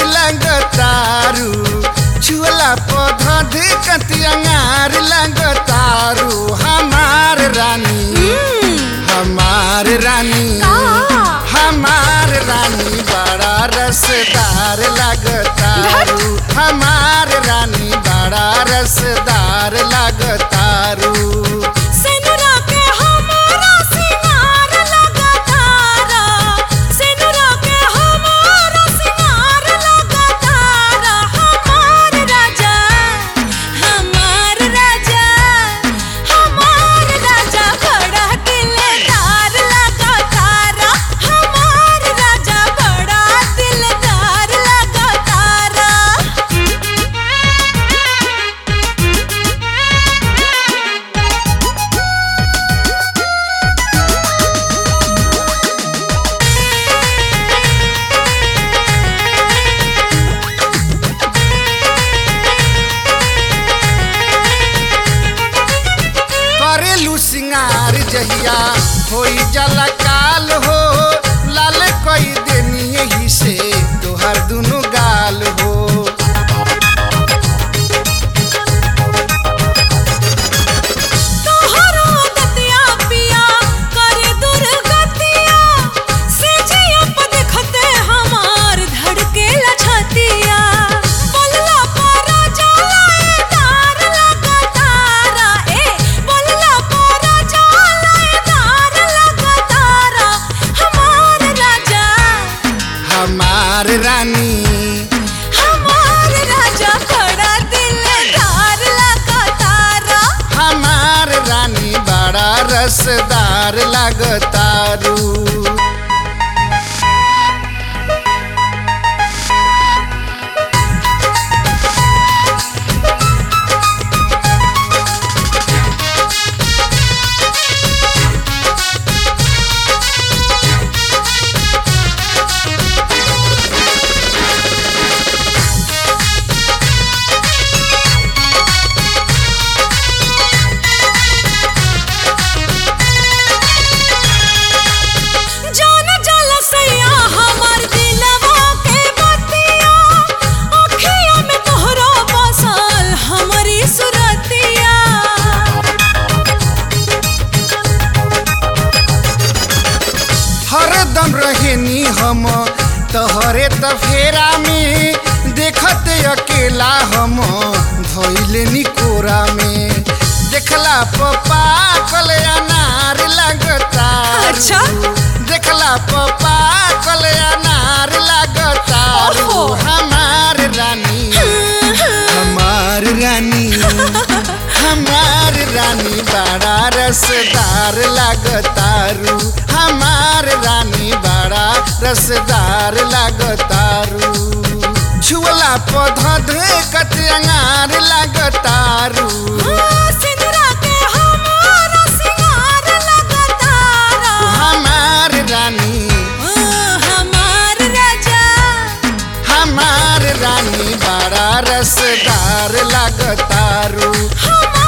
लगतारू छुअला पौधा देखत अंगार लगतारू हमार रानी हमार रानी हमार रानी बड़ा रसदार लगतारू हमार रानी बड़ा रसदार लगतारू सेनुरा के हमारा सिंगार लगातारा सेनुरा के हमारा सिंगार लगातारा हमार राजा हमार राजा हमार राजा बड़ा दिलदार लगातारा हमार राजा बड़ा दिलदार लगातारा करेलू सिंगार जहिया होई जला काल हो लाल कई देनी यही से तोहर दुनु गाल हो तोहरो दतिया पिया करे दुर्गतिया से जिया प देखते हमार धड़के लछतिया बोलला पर जाए तार लगातारा ए बोलला पर जाए तार लगातारा हमार राजा हमार रानी हमार राजा बड़ा दिलदार लगातारा हमार रानी बड़ा रसदार लगतारू जान जल सैया हमार दिलवा के बतिया अखिया में तोहरो बसल हमारी सुरतिया हरदम रहेनी हम तोहरे तफेरा में देखते अकेला हम धोइले कोरा में देखला पपा कल अनार लगता अच्छा? देखला पपा कल अनार लगता ओहो। हमार रानी हमार रानी हमार रानी बड़ा रसदार लगतारू हमार रानी बड़ा रसदार लगतारू छुअला पौधा देखत अंगार लगतारू सिंदूरा के हमारा सिंगार लगातारा हमार रानी हमार राजा हमार रानी बड़ा रसदार लगतारू हमार